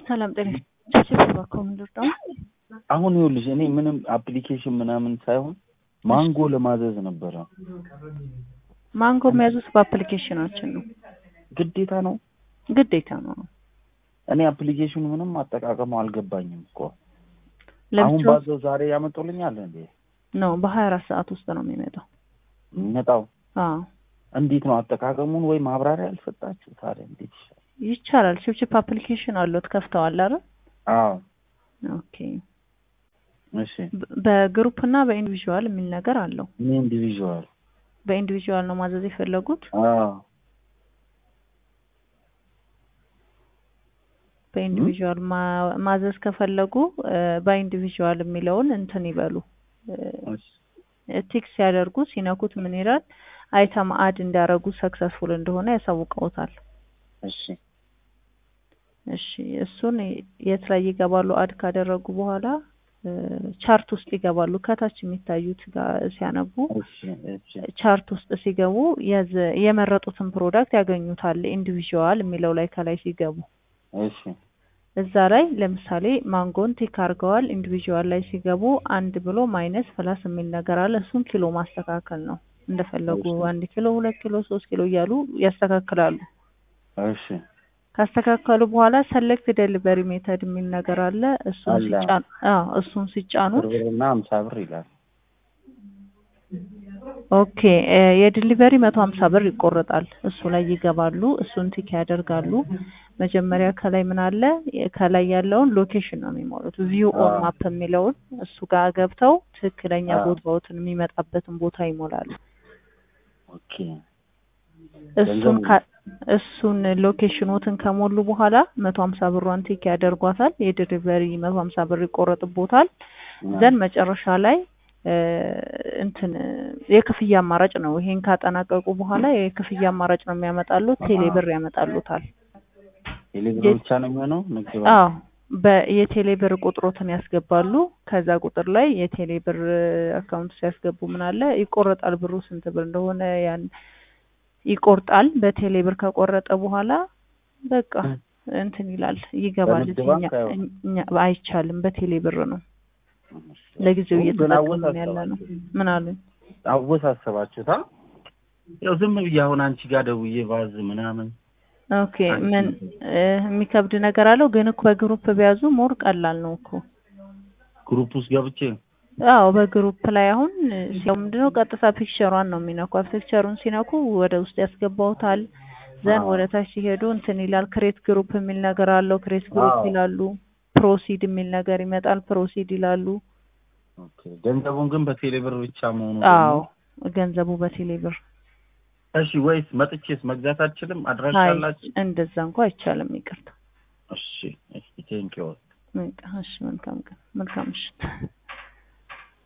ሰላም ጤና ይስጥልኝ። በኮምፒውተር ደግሞ አሁን ይኸውልሽ እኔ ምንም አፕሊኬሽን ምናምን ሳይሆን ማንጎ ለማዘዝ ነበረ። ማንጎ የሚያዙት በአፕሊኬሽናችን ነው፣ ግዴታ ነው? ግዴታ ነው። እኔ አፕሊኬሽኑ ምንም አጠቃቀሙ አልገባኝም እኮ። አሁን ለብቻው ባዘው ዛሬ ያመጡልኛል እንዴ? ነው በሀያ አራት ሰዓት ውስጥ ነው የሚመጣው። የሚመጣው አዎ እንዴት ነው አጠቃቀሙን ወይ ማብራሪያ አልሰጣችሁ? ታዲያ እንዴት ይሻላል? ይቻላል። ችፕችፕ አፕሊኬሽን አለው ከፍተዋል አይደል? አዎ ኦኬ። እሺ። በ- በግሩፕ እና በኢንዲቪዥዋል የሚል ነገር አለው። እኔ ኢንዲቪዥዋል በኢንዲቪዥዋል ነው ማዘዝ የፈለጉት። አዎ በኢንዲቪዥዋል ማ- ማዘዝ ከፈለጉ በኢንዲቪዥዋል የሚለውን እንትን ይበሉ እሺ። ቲክስ ሲያደርጉ ሲነኩት ምን ይላል? አይተም አድ እንዳረጉ ሰክሰስፉል እንደሆነ ያሳውቀውታል። እሺ እሺ እሱን የት ላይ ይገባሉ? አድ ካደረጉ በኋላ እ፣ ቻርት ውስጥ ይገባሉ። ከታች የሚታዩት ጋር ሲያነቡ እሺ እሺ ቻርት ውስጥ ሲገቡ የዘ- የመረጡትን ፕሮዳክት ያገኙታል። ኢንዲቪዥዋል የሚለው ላይ ከላይ ሲገቡ እሺ እዛ ላይ ለምሳሌ ማንጎን ቲክ አድርገዋል። ኢንዲቪዥዋል ላይ ሲገቡ አንድ ብሎ ማይነስ ፕላስ የሚል ነገር አለ። እሱን ኪሎ ማስተካከል ነው። እንደፈለጉ እሺ። አንድ ኪሎ፣ ሁለት ኪሎ፣ ሶስት ኪሎ እያሉ ያስተካክላሉ። እሺ ካስተካከሉ በኋላ ሰሌክት ዴሊቨሪ ሜተድ የሚል ነገር አለ። እሱን አለ። ሲጫኑ አዎ እሱን ሲጫኑት ብር ብርና ሀምሳ ብር ይላል። ኦኬ እ፣ የዲሊቨሪ መቶ ሀምሳ ብር ይቆረጣል። እሱ ላይ ይገባሉ። እሱን ቲክ ያደርጋሉ። መጀመሪያ ከላይ ምን አለ? ከላይ ያለውን ሎኬሽን ነው የሚሞሉት። ቪው ኦን አዎ። ማፕ የሚለውን እሱ ጋር ገብተው ትክክለኛ አዎ። ቦታዎትን የሚመጣበትን ቦታ ይሞላሉ። ኦኬ እሱን ገንዘቡ- ካ- እሱን ሎኬሽኖትን ከሞሉ በኋላ መቶ ሀምሳ ብሯን ቲክ ያደርጓታል። የዲሊቨሪ መቶ ሀምሳ ብር ይቆረጥቦታል። ዘን መጨረሻ ላይ እ፣ እንትን የክፍያ አማራጭ ነው። ይሄን ካጠናቀቁ በኋላ የክፍያ አማራጭ ነው የሚያመጣሉት። ቴሌ ብር ያመጣሉታል። ቴሌብር ብቻ ነው የሚሆነው ንግድ ባንክ? አዎ በየቴሌ ብር ቁጥሮትን ያስገባሉ። ከዛ ቁጥር ላይ የቴሌ ብር አካውንት ሲያስገቡ ምን አለ ይቆረጣል። ብሩ ስንት ብር እንደሆነ ያን ይቆርጣል። በቴሌ ብር ከቆረጠ በኋላ በቃ እንትን ይላል ይገባል። በንግድ እኛ ባንክ አይሆንም? እኛ አይቻልም። በቴሌ ብር ነው ለጊዜው ግን እየተጠቀምን ያለ ነው። አወሳሰባችሁት። ምን አሉኝ? አወሳሰባችሁታ ያው ዝም ብዬ አሁን አንቺ ጋር ደውዬ ባዝ ምናምን ኦኬ ምን እ፣ የሚከብድ ነገር አለው? ግን እኮ በግሩፕ ቢያዙ ሞር ቀላል ነው እኮ ግሩፕ ውስጥ ገብቼ አዎ በግሩፕ ላይ አሁን ሲያው ምንድነው ቀጥታ ፒክቸሯን ነው የሚነኳት። ፒክቸሩን ሲነኩ ወደ ውስጥ ያስገባውታል። ዘን አዎ። ወደ ታች ሲሄዱ እንትን ይላል። ክሬት ግሩፕ የሚል ነገር አለው። ክሬት ግሩፕ አዎ። ይላሉ። ፕሮሲድ የሚል ነገር ይመጣል። ፕሮሲድ ይላሉ። ኦኬ። ገንዘቡን ግን በቴሌብር ብቻ መሆኑ አዎ ደግሞ ገንዘቡ በቴሌ ብር እሺ። ወይስ መጥቼስ መግዛት አልችልም? አድራሻ አይ አላችሁ? እንደዛ እንኳ አይቻልም። ይቅርታ። እሺ። እሺ ቴንኪው በቃ እሺ መልካም ቀን መልካም ምሽት።